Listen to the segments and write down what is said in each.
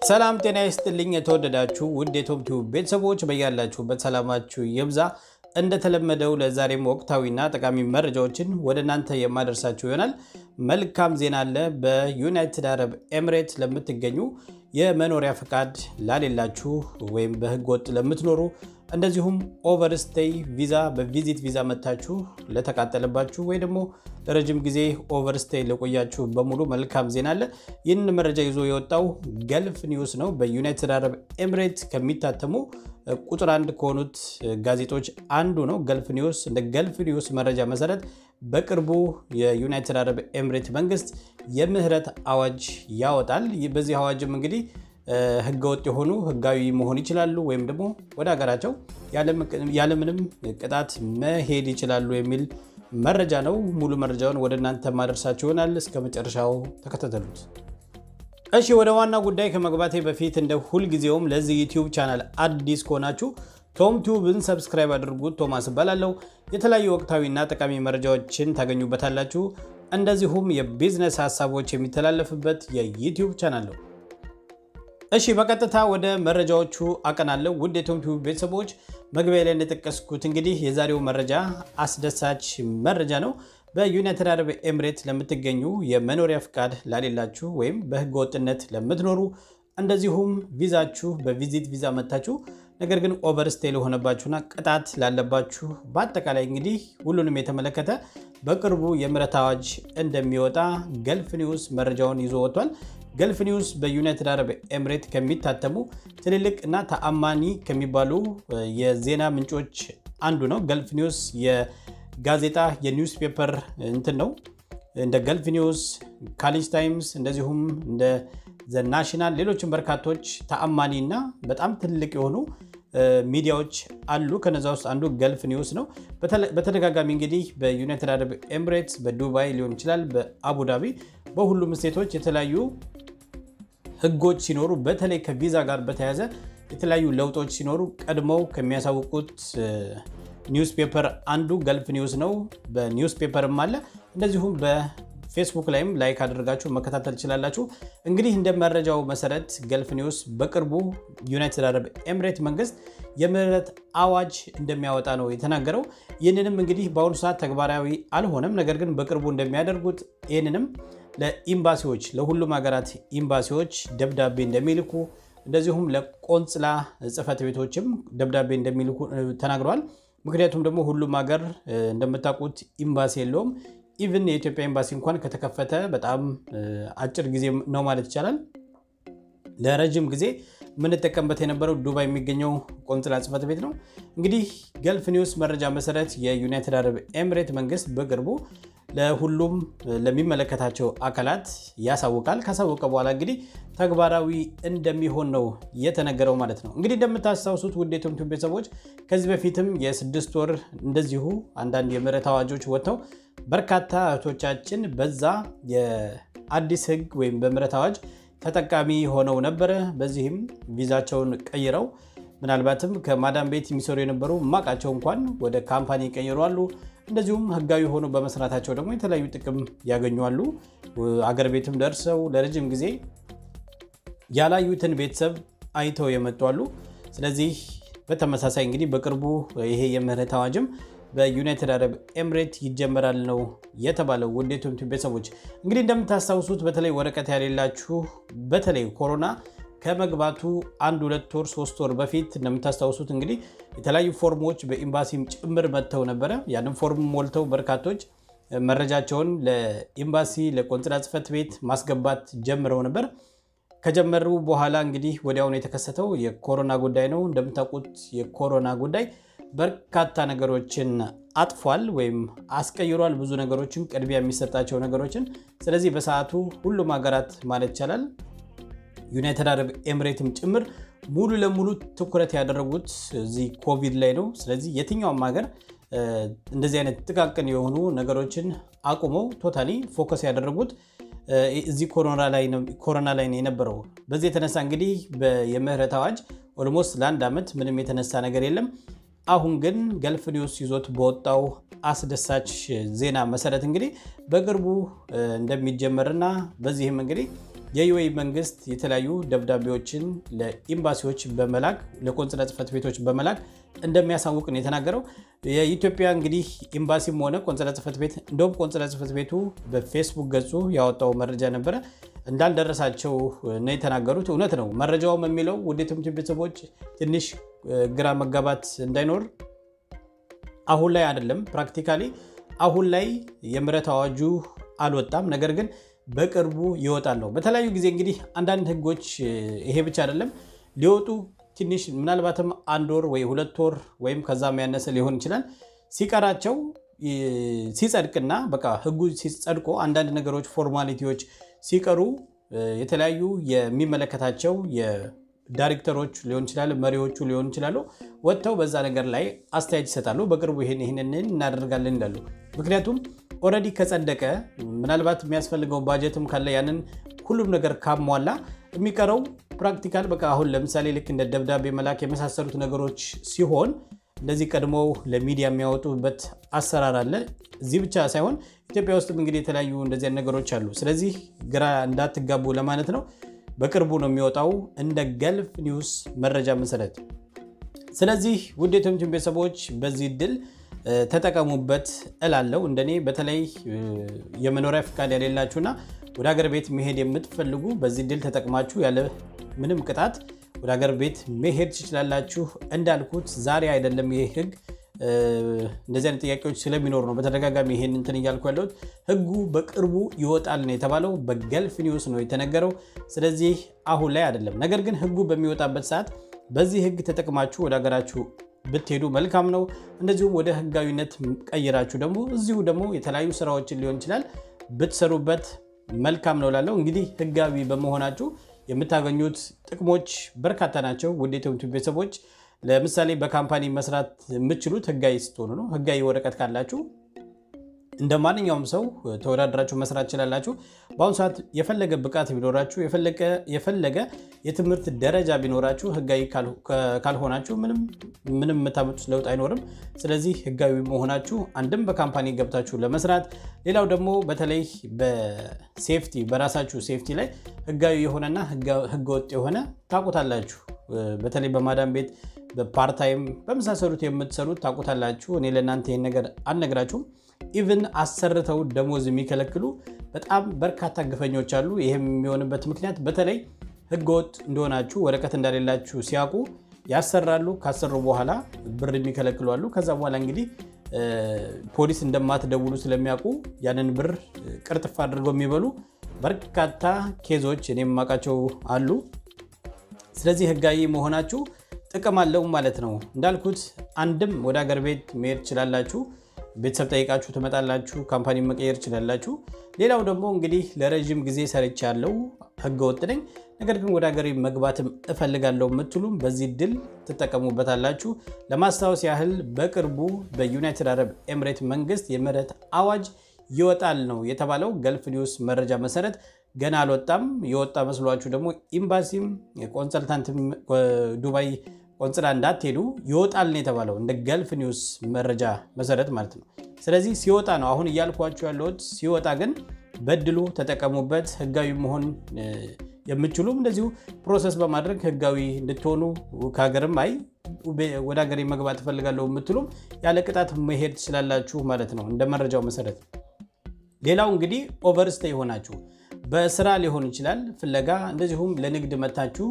ሰላም ጤና ይስጥልኝ። የተወደዳችሁ ውድ የቶም ቲዩብ ቤተሰቦች በያላችሁበት ሰላማችሁ ይብዛ። እንደተለመደው ለዛሬም ወቅታዊና ጠቃሚ መረጃዎችን ወደ እናንተ የማደርሳችሁ ይሆናል። መልካም ዜና አለ። በዩናይትድ አረብ ኤምሬት ለምትገኙ የመኖሪያ ፈቃድ ላሌላችሁ ወይም በሕገ ወጥ ለምትኖሩ እንደዚሁም ኦቨርስቴይ ቪዛ በቪዚት ቪዛ መታችሁ ለተቃጠለባችሁ ወይ ደግሞ ለረጅም ጊዜ ኦቨርስቴይ ለቆያችሁ በሙሉ መልካም ዜና አለ። ይህንን መረጃ ይዞ የወጣው ገልፍ ኒውስ ነው። በዩናይትድ አረብ ኤምሬት ከሚታተሙ ቁጥር አንድ ከሆኑት ጋዜጦች አንዱ ነው ገልፍ ኒውስ። እንደ ገልፍ ኒውስ መረጃ መሰረት በቅርቡ የዩናይትድ አረብ ኤምሬት መንግስት የምህረት አዋጅ ያወጣል። በዚህ አዋጅም እንግዲህ ህገወጥ የሆኑ ህጋዊ መሆን ይችላሉ ወይም ደግሞ ወደ ሀገራቸው ያለምንም ቅጣት መሄድ ይችላሉ የሚል መረጃ ነው። ሙሉ መረጃውን ወደ እናንተ ማደርሳችሁ ይሆናል። እስከ መጨረሻው ተከታተሉት። እሺ ወደ ዋና ጉዳይ ከመግባቴ በፊት እንደ ሁልጊዜውም ለዚህ ዩቲዩብ ቻናል አዲስ ከሆናችሁ ቶም ቲዩብን ሰብስክራይብ አድርጉት። ቶማስ እባላለሁ። የተለያዩ ወቅታዊና ጠቃሚ መረጃዎችን ታገኙበታላችሁ። እንደዚሁም የቢዝነስ ሀሳቦች የሚተላለፍበት የዩቲዩብ ቻናል ነው። እሺ በቀጥታ ወደ መረጃዎቹ አቀናለሁ። ውድ የቶም ቲዩብ ቤተሰቦች መግቢያ ላይ እንደጠቀስኩት እንግዲህ የዛሬው መረጃ አስደሳች መረጃ ነው። በዩናይትድ አረብ ኤምሬት ለምትገኙ የመኖሪያ ፍቃድ ላሌላችሁ ወይም በህገ ወጥነት ለምትኖሩ እንደዚሁም ቪዛችሁ በቪዚት ቪዛ መታችሁ ነገር ግን ኦቨርስቴይ ለሆነባችሁና ቅጣት ላለባችሁ በአጠቃላይ እንግዲህ ሁሉንም የተመለከተ በቅርቡ የምህረት አዋጅ እንደሚወጣ ገልፍ ኒውስ መረጃውን ይዞ ወጥቷል። ገልፍ ኒውስ በዩናይትድ አረብ ኤምሬት ከሚታተሙ ትልልቅ እና ተአማኒ ከሚባሉ የዜና ምንጮች አንዱ ነው። ገልፍ ኒውስ የጋዜጣ የኒውስ ፔፐር እንትን ነው። እንደ ገልፍ ኒውስ፣ ካሊጅ ታይምስ እንደዚሁም እንደ ዘ ናሽናል ሌሎችም በርካቶች ተአማኒ እና በጣም ትልቅ የሆኑ ሚዲያዎች አሉ። ከነዛ ውስጥ አንዱ ገልፍ ኒውስ ነው። በተደጋጋሚ እንግዲህ በዩናይትድ አረብ ኤምሬትስ፣ በዱባይ ሊሆን ይችላል፣ በአቡዳቢ በሁሉም ስቴቶች የተለያዩ ህጎች ሲኖሩ በተለይ ከቪዛ ጋር በተያያዘ የተለያዩ ለውጦች ሲኖሩ ቀድመው ከሚያሳውቁት ኒውስ ፔፐር አንዱ ገልፍ ኒውስ ነው። በኒውስ ፔፐርም አለ እንደዚሁም በፌስቡክ ላይም ላይክ አድርጋችሁ መከታተል ትችላላችሁ። እንግዲህ እንደ መረጃው መሰረት ገልፍ ኒውስ በቅርቡ ዩናይትድ አረብ ኤምሬት መንግስት የምህረት አዋጅ እንደሚያወጣ ነው የተናገረው። ይህንንም እንግዲህ በአሁኑ ሰዓት ተግባራዊ አልሆነም፣ ነገር ግን በቅርቡ እንደሚያደርጉት ይህንንም ለኢምባሲዎች ለሁሉም ሀገራት ኢምባሲዎች ደብዳቤ እንደሚልኩ እንደዚሁም ለቆንጽላ ጽህፈት ቤቶችም ደብዳቤ እንደሚልኩ ተናግረዋል። ምክንያቱም ደግሞ ሁሉም ሀገር እንደምታውቁት ኢምባሲ የለውም። ኢቭን የኢትዮጵያ ኤምባሲ እንኳን ከተከፈተ በጣም አጭር ጊዜ ነው ማለት ይቻላል። ለረጅም ጊዜ የምንጠቀምበት የነበረው ዱባይ የሚገኘው ቆንጽላ ጽህፈት ቤት ነው። እንግዲህ ገልፍ ኒውስ መረጃ መሰረት የዩናይትድ አረብ ኤምሬት መንግስት በቅርቡ ለሁሉም ለሚመለከታቸው አካላት ያሳውቃል። ካሳወቀ በኋላ እንግዲህ ተግባራዊ እንደሚሆን ነው የተነገረው ማለት ነው። እንግዲህ እንደምታስታውሱት ውድ የቶም ቲዩብ ቤተሰቦች ከዚህ በፊትም የስድስት ወር እንደዚሁ አንዳንድ የምህረት አዋጆች ወጥተው በርካታ እህቶቻችን በዛ የአዲስ ህግ ወይም በምህረት አዋጅ ተጠቃሚ ሆነው ነበረ። በዚህም ቪዛቸውን ቀይረው ምናልባትም ከማዳም ቤት የሚሰሩ የነበሩ ማቃቸው እንኳን ወደ ካምፓኒ ይቀይሯሉ። እንደዚሁም ህጋዊ ሆኖ በመስራታቸው ደግሞ የተለያዩ ጥቅም ያገኟሉ። አገር ቤትም ደርሰው ለረጅም ጊዜ ያላዩትን ቤተሰብ አይተው የመጧሉ። ስለዚህ በተመሳሳይ እንግዲህ በቅርቡ ይሄ የምህረት አዋጅም በዩናይትድ አረብ ኤምሬት ይጀመራል ነው የተባለው። ውድ የቶም ቲዩብ ቤተሰቦች እንግዲህ እንደምታስታውሱት በተለይ ወረቀት ያሌላችሁ በተለይ ኮሮና ከመግባቱ አንድ ሁለት ወር ሶስት ወር በፊት እንደምታስታውሱት እንግዲህ የተለያዩ ፎርሞች በኤምባሲም ጭምር መጥተው ነበረ። ያንም ፎርም ሞልተው በርካቶች መረጃቸውን ለኤምባሲ ለቆንጽላ ጽህፈት ቤት ማስገባት ጀምረው ነበር። ከጀመሩ በኋላ እንግዲህ ወዲያውኑ የተከሰተው የኮሮና ጉዳይ ነው። እንደምታውቁት የኮሮና ጉዳይ በርካታ ነገሮችን አጥፏል ወይም አስቀይሯል። ብዙ ነገሮችን ቅድሚያ የሚሰጣቸው ነገሮችን። ስለዚህ በሰዓቱ ሁሉም ሀገራት ማለት ይቻላል ዩናይትድ አረብ ኤምሬትም ጭምር ሙሉ ለሙሉ ትኩረት ያደረጉት እዚህ ኮቪድ ላይ ነው። ስለዚህ የትኛውም ሀገር እንደዚህ አይነት ጥቃቅን የሆኑ ነገሮችን አቁመው ቶታሊ ፎከስ ያደረጉት እዚህ ኮሮና ላይ ነው የነበረው። በዚህ የተነሳ እንግዲህ የምህረት አዋጅ ኦልሞስት ለአንድ ዓመት ምንም የተነሳ ነገር የለም። አሁን ግን ገልፍ ኒውስ ይዞት በወጣው አስደሳች ዜና መሰረት እንግዲህ በቅርቡ እንደሚጀመርና በዚህም እንግዲህ የዩኤኢ መንግስት የተለያዩ ደብዳቤዎችን ለኤምባሲዎች በመላክ ለቆንጽላ ጽሕፈት ቤቶች በመላክ እንደሚያሳውቅ ነው የተናገረው። የኢትዮጵያ እንግዲህ ኤምባሲም ሆነ ቆንጽላ ጽሕፈት ቤት እንደውም ቆንጽላ ጽሕፈት ቤቱ በፌስቡክ ገጹ ያወጣው መረጃ ነበረ እንዳልደረሳቸው ነው የተናገሩት። እውነት ነው መረጃውም የሚለው ውድ የትምህርት ቤተሰቦች ትንሽ ግራ መጋባት እንዳይኖር አሁን ላይ አይደለም ፕራክቲካሊ አሁን ላይ የምህረት አዋጁ አልወጣም። ነገር ግን በቅርቡ ይወጣል ነው። በተለያዩ ጊዜ እንግዲህ አንዳንድ ህጎች ይሄ ብቻ አይደለም ሊወጡ ትንሽ ምናልባትም አንድ ወር ወይ ሁለት ወር ወይም ከዛም ያነሰ ሊሆን ይችላል ሲቀራቸው ሲጸድቅና በቃ ህጉ ሲጸድቆ አንዳንድ ነገሮች ፎርማሊቲዎች ሲቀሩ የተለያዩ የሚመለከታቸው ዳይሬክተሮች ሊሆን ይችላል፣ መሪዎቹ ሊሆን ይችላሉ። ወጥተው በዛ ነገር ላይ አስተያየት ይሰጣሉ። በቅርቡ ይህን ይህንን እናደርጋለን ይላሉ። ምክንያቱም ኦልሬዲ ከጸደቀ ምናልባት የሚያስፈልገው ባጀትም ካለ ያንን ሁሉም ነገር ካሟላ የሚቀረው ፕራክቲካል በቃ አሁን ለምሳሌ ልክ እንደ ደብዳቤ መላክ የመሳሰሉት ነገሮች ሲሆን እንደዚህ ቀድሞው ለሚዲያ የሚያወጡበት አሰራር አለ። እዚህ ብቻ ሳይሆን ኢትዮጵያ ውስጥም እንግዲህ የተለያዩ እንደዚህ ነገሮች አሉ። ስለዚህ ግራ እንዳትጋቡ ለማለት ነው። በቅርቡ ነው የሚወጣው እንደ ገልፍ ኒውስ መረጃ መሰረት። ስለዚህ ውድ የትምችን ቤተሰቦች በዚህ እድል ተጠቀሙበት እላለሁ። እንደኔ በተለይ የመኖሪያ ፍቃድ የሌላችሁና ወደ ሀገር ቤት መሄድ የምትፈልጉ በዚህ እድል ተጠቅማችሁ ያለ ምንም ቅጣት ወደ ሀገር ቤት መሄድ ትችላላችሁ። እንዳልኩት ዛሬ አይደለም ይሄ ህግ እንደዚህ አይነት ጥያቄዎች ስለሚኖሩ ነው በተደጋጋሚ ይሄን እንትን እያልኩ ያለሁት። ህጉ በቅርቡ ይወጣል ነው የተባለው፣ በገልፍ ኒውስ ነው የተነገረው። ስለዚህ አሁን ላይ አይደለም። ነገር ግን ህጉ በሚወጣበት ሰዓት በዚህ ህግ ተጠቅማችሁ ወደ ሀገራችሁ ብትሄዱ መልካም ነው። እንደዚሁም ወደ ህጋዊነት ቀይራችሁ ደግሞ እዚሁ ደግሞ የተለያዩ ስራዎችን ሊሆን ይችላል ብትሰሩበት መልካም ነው ላለው እንግዲህ ህጋዊ በመሆናችሁ የምታገኙት ጥቅሞች በርካታ ናቸው። ውድ የትምህርት ቤተሰቦች ለምሳሌ በካምፓኒ መስራት የምትችሉት ህጋዊ ስትሆኑ ነው። ህጋዊ ወረቀት ካላችሁ እንደ ማንኛውም ሰው ተወዳድራችሁ መስራት ትችላላችሁ። በአሁኑ ሰዓት የፈለገ ብቃት ቢኖራችሁ የፈለገ የትምህርት ደረጃ ቢኖራችሁ ህጋዊ ካልሆናችሁ ምንም የምታመጡት ለውጥ አይኖርም። ስለዚህ ህጋዊ መሆናችሁ አንድም በካምፓኒ ገብታችሁ ለመስራት፣ ሌላው ደግሞ በተለይ በሴፍቲ በራሳችሁ ሴፍቲ ላይ ህጋዊ የሆነና ህገወጥ የሆነ ታውቁታላችሁ። በተለይ በማዳም ቤት በፓርታይም በመሳሰሉት የምትሰሩት ታውቁታላችሁ። እኔ ለእናንተ ይህን ነገር አልነግራችሁም። ኢቭን አሰርተው ደሞዝ የሚከለክሉ በጣም በርካታ ግፈኞች አሉ። ይህም የሚሆንበት ምክንያት በተለይ ህገወጥ እንደሆናችሁ ወረቀት እንደሌላችሁ ሲያውቁ ያሰራሉ። ካሰሩ በኋላ ብር የሚከለክሉ አሉ። ከዛ በኋላ እንግዲህ ፖሊስ እንደማትደውሉ ስለሚያውቁ ያንን ብር ቅርጥፍ አድርገው የሚበሉ በርካታ ኬዞች እኔ የማውቃቸው አሉ። ስለዚህ ህጋዊ መሆናችሁ ጥቅም አለው ማለት ነው። እንዳልኩት አንድም ወደ ሀገር ቤት መሄድ ትችላላችሁ። ቤተሰብ ጠይቃችሁ ትመጣላችሁ። ካምፓኒ መቀየር ትችላላችሁ። ሌላው ደግሞ እንግዲህ ለረዥም ጊዜ ሰርቻለሁ፣ ህገወጥ ነኝ፣ ነገር ግን ወደ ሀገሬ መግባትም እፈልጋለሁ የምትሉም በዚህ ድል ትጠቀሙበታላችሁ። ለማስታወስ ያህል በቅርቡ በዩናይትድ አረብ ኤምሬት መንግስት የምህረት አዋጅ ይወጣል ነው የተባለው። ገልፍ ኒውስ መረጃ መሰረት ገና አልወጣም። የወጣ መስሏችሁ ደግሞ ኤምባሲም ኮንሰልታንትም ዱባይ ቆንጽላ እንዳትሄዱ ይወጣል ነው የተባለው፣ እንደ ገልፍ ኒውስ መረጃ መሰረት ማለት ነው። ስለዚህ ሲወጣ ነው አሁን እያልኳችሁ ያለሁት። ሲወጣ ግን በድሉ ተጠቀሙበት። ህጋዊ መሆን የምችሉም እንደዚሁ ፕሮሰስ በማድረግ ህጋዊ እንድትሆኑ ከሀገርም አይ ወደ ሀገሬ መግባት እፈልጋለሁ የምትሉም ያለ ቅጣት መሄድ ትችላላችሁ ማለት ነው እንደ መረጃው መሰረት። ሌላው እንግዲህ ኦቨርስቴ የሆናችሁ በስራ ሊሆን ይችላል ፍለጋ፣ እንደዚሁም ለንግድ መታችሁ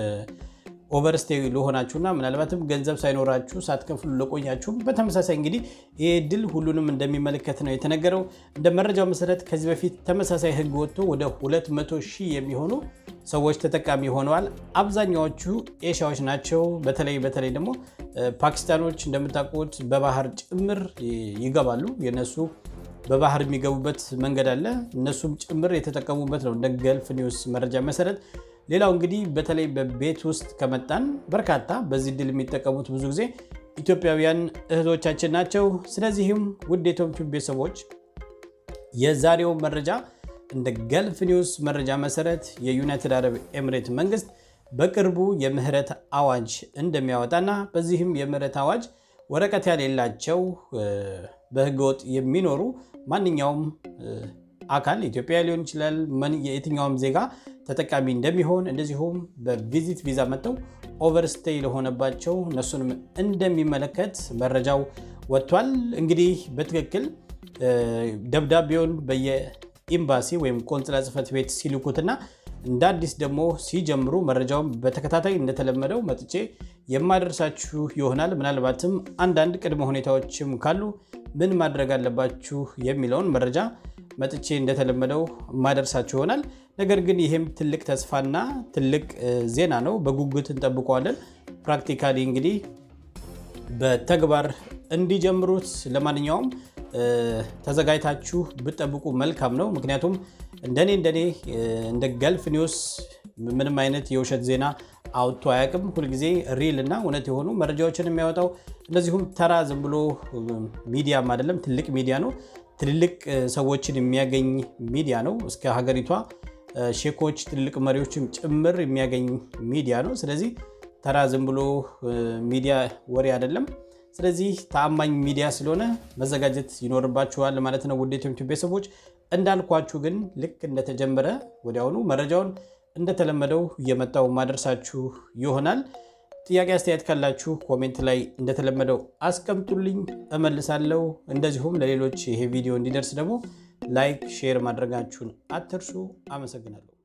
ኦቨርስቴ ለሆናችሁና ምናልባትም ገንዘብ ሳይኖራችሁ ሳትከፍሉ ለቆያችሁ በተመሳሳይ እንግዲህ ይህ ድል ሁሉንም እንደሚመለከት ነው የተነገረው። እንደ መረጃው መሰረት ከዚህ በፊት ተመሳሳይ ህግ ወጥቶ ወደ 200 ሺህ የሚሆኑ ሰዎች ተጠቃሚ ሆነዋል። አብዛኛዎቹ ኤሻዎች ናቸው። በተለይ በተለይ ደግሞ ፓኪስታኖች እንደምታውቁት በባህር ጭምር ይገባሉ። የነሱ በባህር የሚገቡበት መንገድ አለ። እነሱም ጭምር የተጠቀሙበት ነው እንደ ገልፍ ኒውስ መረጃ መሰረት ሌላው እንግዲህ በተለይ በቤት ውስጥ ከመጣን በርካታ በዚህ ድል የሚጠቀሙት ብዙ ጊዜ ኢትዮጵያውያን እህቶቻችን ናቸው። ስለዚህም ውድ የቶምቹ ቤተሰቦች የዛሬው መረጃ እንደ ገልፍ ኒውስ መረጃ መሰረት የዩናይትድ አረብ ኤምሬት መንግስት በቅርቡ የምህረት አዋጅ እንደሚያወጣና በዚህም የምህረት አዋጅ ወረቀት ያሌላቸው በህገወጥ የሚኖሩ ማንኛውም አካል ኢትዮጵያ ሊሆን ይችላል፣ የየትኛውም ዜጋ ተጠቃሚ እንደሚሆን እንደዚሁም በቪዚት ቪዛ መጥተው ኦቨርስቴይ ለሆነባቸው እነሱንም እንደሚመለከት መረጃው ወጥቷል። እንግዲህ በትክክል ደብዳቤውን በየኤምባሲ ወይም ቆንጽላ ጽሕፈት ቤት ሲልኩትና እንደ አዲስ ደግሞ ሲጀምሩ መረጃውን በተከታታይ እንደተለመደው መጥቼ የማደርሳችሁ ይሆናል። ምናልባትም አንዳንድ ቅድመ ሁኔታዎችም ካሉ ምን ማድረግ አለባችሁ የሚለውን መረጃ መጥቼ እንደተለመደው የማደርሳችሁ ይሆናል። ነገር ግን ይህም ትልቅ ተስፋና ትልቅ ዜና ነው። በጉጉት እንጠብቀዋለን። ፕራክቲካሊ እንግዲህ በተግባር እንዲጀምሩት ለማንኛውም ተዘጋጅታችሁ ብጠብቁ መልካም ነው። ምክንያቱም እንደኔ እንደኔ እንደ ገልፍ ኒውስ ምንም አይነት የውሸት ዜና አውጥቶ አያውቅም። ሁልጊዜ ሪል እና እውነት የሆኑ መረጃዎችን የሚያወጣው እንደዚሁም ተራ ዝም ብሎ ሚዲያም አይደለም፣ ትልቅ ሚዲያ ነው። ትልልቅ ሰዎችን የሚያገኝ ሚዲያ ነው። እስከ ሀገሪቷ ሼኮች፣ ትልልቅ መሪዎችም ጭምር የሚያገኝ ሚዲያ ነው። ስለዚህ ተራ ዝም ብሎ ሚዲያ ወሬ አይደለም። ስለዚህ ተአማኝ ሚዲያ ስለሆነ መዘጋጀት ይኖርባችኋል ማለት ነው። ውድ የዩቲዩብ ቤተሰቦች እንዳልኳችሁ ግን ልክ እንደተጀመረ ወዲያውኑ መረጃውን እንደተለመደው እየመጣው ማደርሳችሁ ይሆናል። ጥያቄ አስተያየት ካላችሁ ኮሜንት ላይ እንደተለመደው አስቀምጡልኝ፣ እመልሳለሁ። እንደዚሁም ለሌሎች ይሄ ቪዲዮ እንዲደርስ ደግሞ ላይክ፣ ሼር ማድረጋችሁን አትርሱ። አመሰግናለሁ።